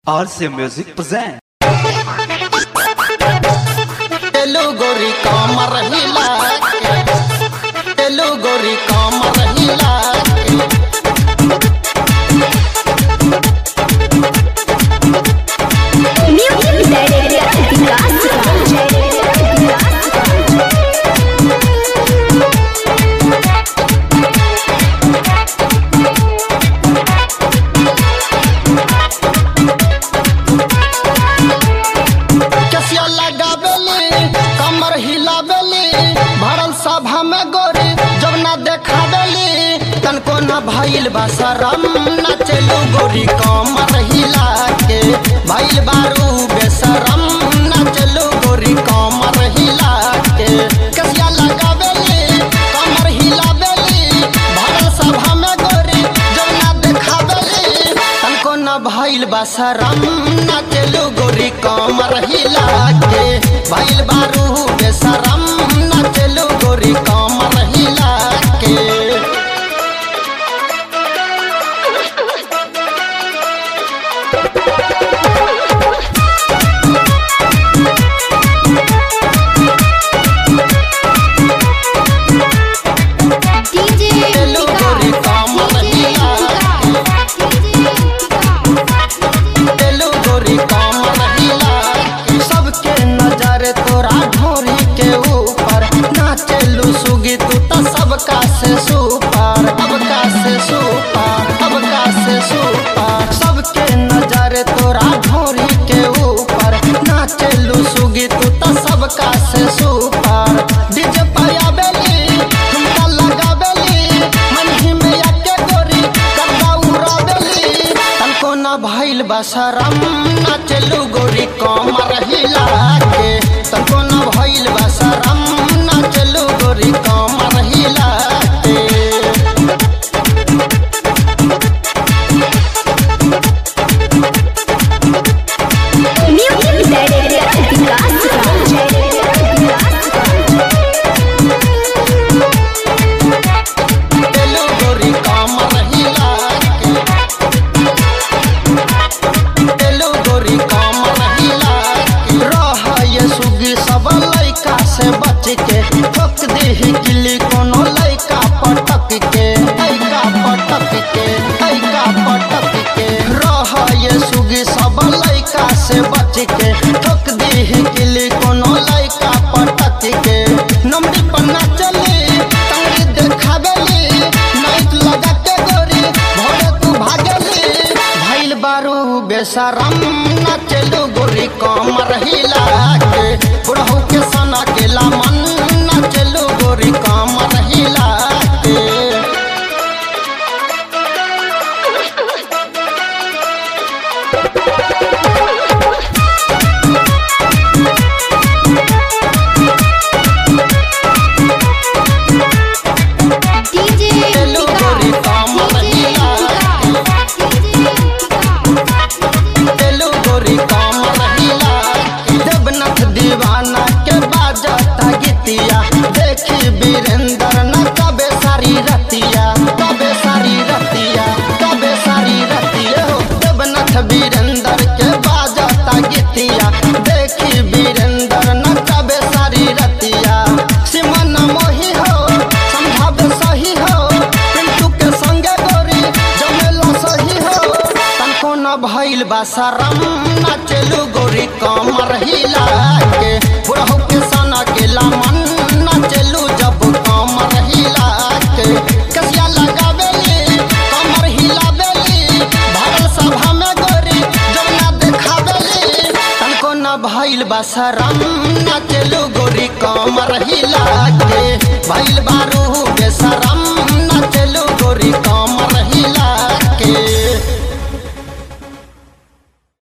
RC Music present. तेलु गोरी कामर हिला के तेलु गोरी कामर हिला के Music Director Vikas कसिया लगावेली कमर हिलावेली भरल सभा में गोरी जब ना देखावेली तनको न भइल बा शरम न चलू गोरी कमर हिला के भइल बारू बेशरम न चलू गोरी कमर हिला के कसिया लगावेली कमर हिलावेली भरल सभा में गोरी जब ना देखावेली तनको न भइल बा शरम न चलू गोरी कमर हिला के भइल बारू बेशरम न चलू गोरी कमर हिला के DJ तेलु गोरी कामर हिला तेलु गोरी कमर हिला के सबके नजर तोरा ढोरी के ऊपर नाचेलू सुगी तू त सबका से सुपर सबका से सुपर सबका से सुपर सबके नजर तोरा ढोरी के ऊपर नाचेलू सुगी तू त सबका से सुपर डीजे पाया बेली ठुमका लगावेली मन ही में आके गोरी करदा उड़ावेली तनको न भइल बा शरम न चलू गोरी कमर हिला के तनको न भइल बा शरम न चलू गोरी कमर हिला के Music Director तेलु गोरी कमर हिला के तेलु गोरी कमर हिला के रह ये सुगी सब लइका से बच के ठोक देही किली कोनो लइका पटक के लइका पटक के लइका पटक के रह ये सुगी सब लइका से बच के ठोक देही किली कोनो लइका पटक के नंबरी पन्ना चली तंगड़ी देखावेली नाइट लगा के गोरी भोरे तू भागेली भइल बारू बेशरम न चलू गोरी कमर हिला के बुढ़ऊ के सना के लामन न चलू गोरी कमर हिला के DJ तेलु गोरी कमर हिला तेलु गोरी कमर हिला देवनाथ दीवाना के बाजता गीतिया देखी वीरेंद्र न कबे सारी रतिया कबे सारी रतिया कबे सारी रतिया हो देवनाथ वीरेंद्र के बाजता गीतिया देखी वीरेंद्र न कबे सारी रतिया सिमन मोही हो समझावे सही हो पिंटू के संगे गोरी जमेला सही हो तनको न भइल बा शरम न चलू गोरी कमर हिला के बुढ़ऊ के सना के लामन न चलू जब कमर हिला के कसिया लगावेली कमर हिलावेली भरल सभा में गोरी जब ना देखावेली तनको न भइल बा शरम न चलू गोरी कमर हिला के भइल